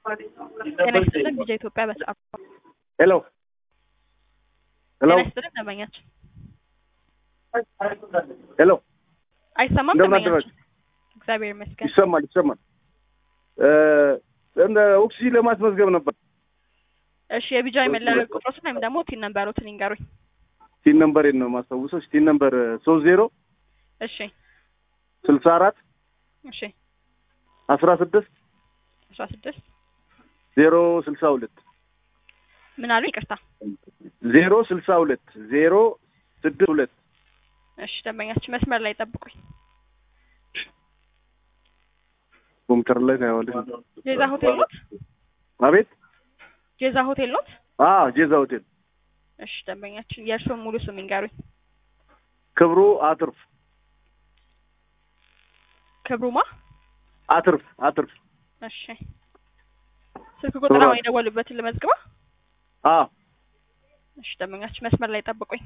ጤና ይስጥልን ቪዲዮ ኢትዮጵያ በሰዓቱ ሄሎ ሄሎ ጤና ይስጥልን ደንበኛችን ሄሎ አይሰማም እንደምን ደንበኛችን አደራችሁ? እግዚአብሔር ይመስገን ይሰማል ይሰማል እ እንደ ኦክሲጂን ለማስመዝገብ ነበር እሺ የቢጃ መለያ ቁጥሮችን ወይም ደግሞ ቲን ነምበሮትን ይንገሩኝ ሲን ነምበሬን ነው የማስታውሰው ሲን ነምበር ሶስት ዜሮ እሺ ስልሳ አራት እሺ አስራ ስድስት አስራ ስድስት ዜሮ ስልሳ ሁለት ምን አሉ ይቅርታ ዜሮ ስልሳ ሁለት ዜሮ ስድስት ሁለት እሺ ደንበኛችን መስመር ላይ ጠብቁኝ ኮምፒውተር ላይ ታየዋለሽ ጄዛ ሆቴል ኖት አቤት ጄዛ ሆቴል ኖት አ ጄዛ ሆቴል እሺ ደንበኛችን የእርስዎን ሙሉ ስም ይንገሩኝ ክብሩ አትርፍ ክብሩማ አትርፍ አትርፍ እሺ ስልክ ቁጥር አሁን የደወሉበትን ልመዝግባ አ እሺ ደንበኛችን መስመር ላይ ጠብቁኝ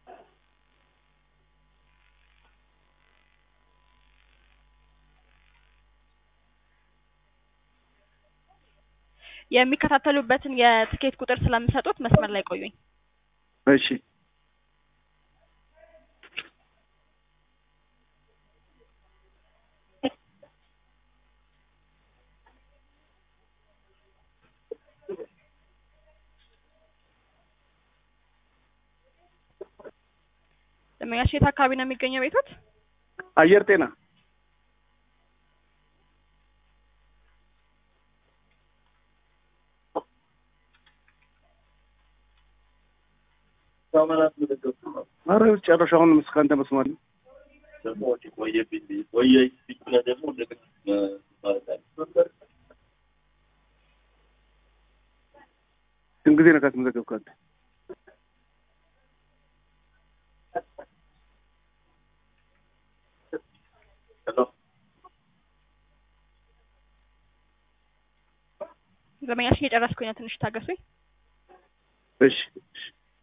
የሚከታተሉበትን የትኬት ቁጥር ስለምሰጡት መስመር ላይ ቆዩኝ እሺ ደንበኛችን የት አካባቢ ነው የሚገኘው ቤቶት አየር ጤና ኧረ ጨረሻውን እስካንተ መስማት ነው ስንት ጊዜ ነው ካስመዘገብክ አንተ? ደንበኛችን እየጨረስኩኝ ነው ትንሽ ታገሱኝ እሺ እሺ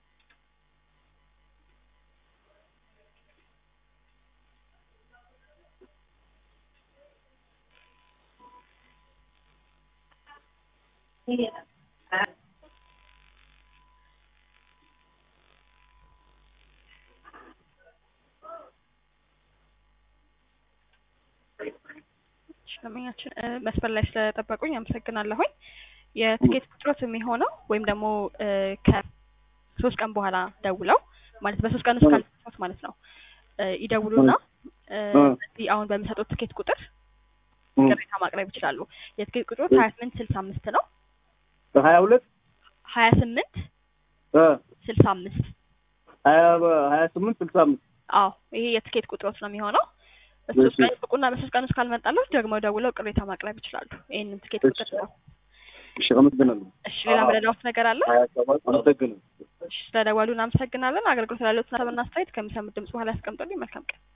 እሺ፣ ደንበኛችን እ፣ መስመር ላይ ስለጠበቁኝ አመሰግናለሁኝ። የትኬት ቁጥሮት የሚሆነው ወይም ደግሞ እ፣ ከሶስት ቀን በኋላ ደውለው ማለት በሶስት ቀን ውስጥ ካልተሳሳት ማለት ነው እ፣ ይደውሉና እ፣ እ። እዚህ አሁን በሚሰጡት ትኬት ቁጥር እም። ቅሬታ ማቅረብ ይችላሉ። የትኬት ቁጥሮት ሀያ ስምንት ስልሳ አምስት ነው። ሀያ ሁለት ሀያ ስምንት እ ስልሳ አምስት ሀያ ሀያ ስምንት ስልሳ አምስት አዎ ይሄ የትኬት ቁጥሮት ነው የሚሆነው። በሶስት እሺ። ቀን ይጠብቁና በሶስት ቀን ውስጥ ካልመጣለት ደግሞ ደውለው ቅሬታ ማቅረብ ይችላሉ። ይህንን ትኬት እሺ። ቁጥር ነው። እሺ አመሰግናለሁ እሺ ሌላ መረዳት ነገር አለ? አመሰግናለሁ እሺ ስለደወሉ እናመሰግናለን። አገልግሎት ላሉት ሀሳብና አስተያየት ከሚሰሙት ድምጽ በኋላ ያስቀምጡልኝ። መልካም ቀን።